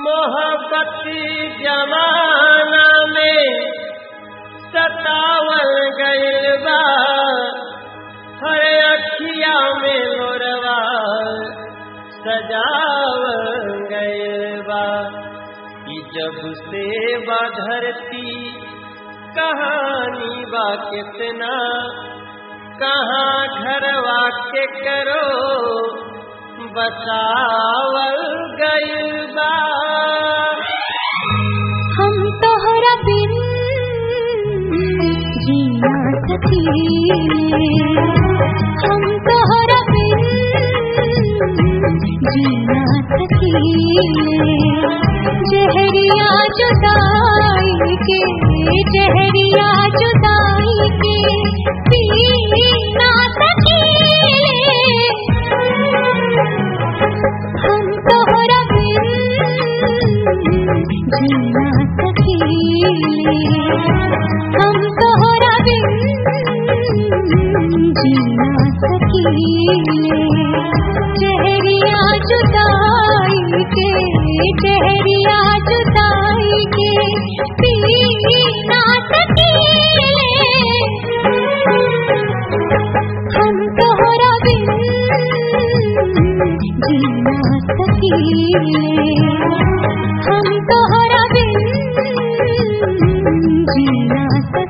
मोहब्बत जमाना में सतावल गइल बा हर अखिया में लोरवा सजावल गइल बा ई जब से बा धरती कहानी बा कितना कहाँ घरवा के करो बसावल गइल बा हम तोहरा बिन जीना सकीले हम तोहरा बिन जीना सकीले जहरिया जुदाई के जहरिया जुदाई के पीना सकीले हम तोहरा बिन जीना सकीले हम तोहरा बिन जीना सकीले चेहरिया जुदाई के चेहरिया जुदाई के पीना सकीले हम तोहरा बिन जीना सकीले हम तोहरा बिन जीना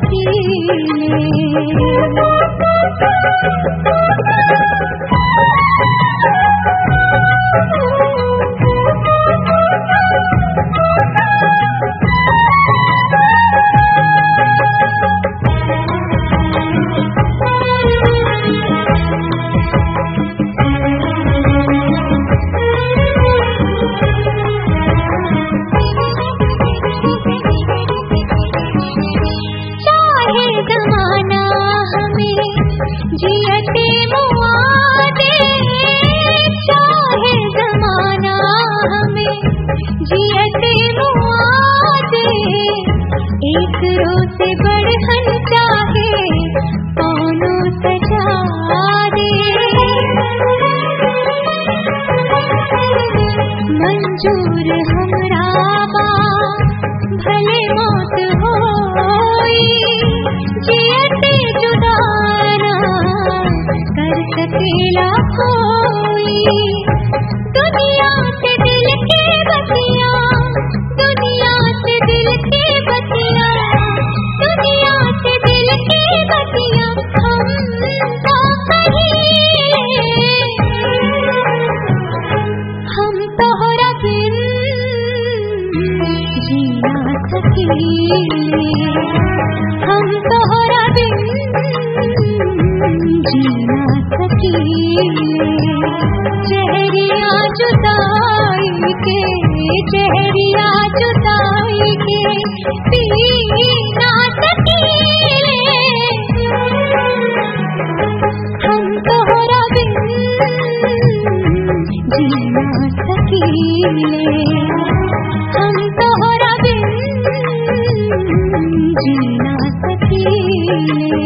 चाहे जमाना हमें जियते मुआ दे चाहे जमाना हमें जियते मुआ दे एक रोज बढ़न चाहे कौनो सजा दे मंजूर हमरा बा भले मौत होई जियते जुदाना कर सकेला कोई दुनिया से दिल के बतिया दुनिया से दिल के बतिया दुनिया से दिल के बतिया हम तो कहीं हम तोहरा बिन जीना सकीले हम तोहरा बिन जीना सकीले चेहरिया जुदाई के चेहरिया जुदाई के पीना सकीले हम तोहरा बिन जीना सकीले हम तोहरा बिन जीना सकीले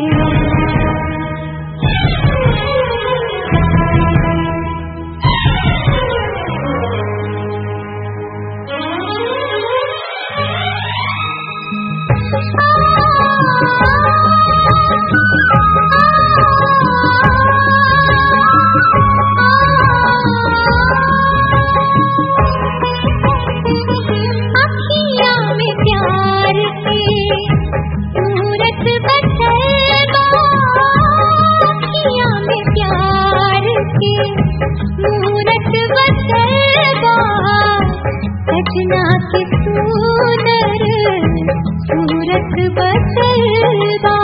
अखिया में प्यार के सूरत बसलबा अखिया में प्यार के मूरत बसलबा सजना के सुनर सूरत बसलबा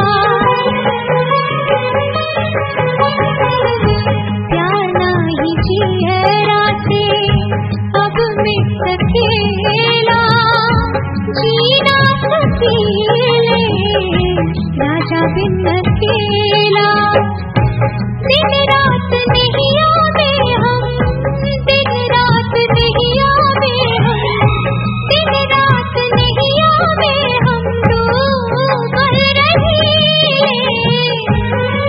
प्याना ही जियरा से अब मिट सकेला जीना सकीले राजा बिन अकेला दिन रात नहीं आवे हम दिन रात नहीं आवे हम दिन रात नहीं आवे हम डूब रहे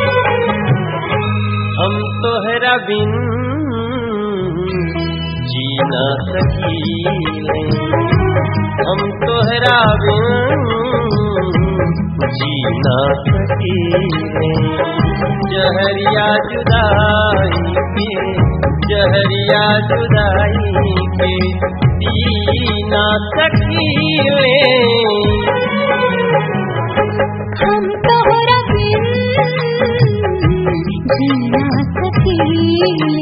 हम तोहरा बिन जी ना सकीले हम तोहरा बिन जी ना सकीले जहरिया जुदाई के जहरिया जुदाई के पी ना सकीले हम तोहरा बिन जी ना सकीले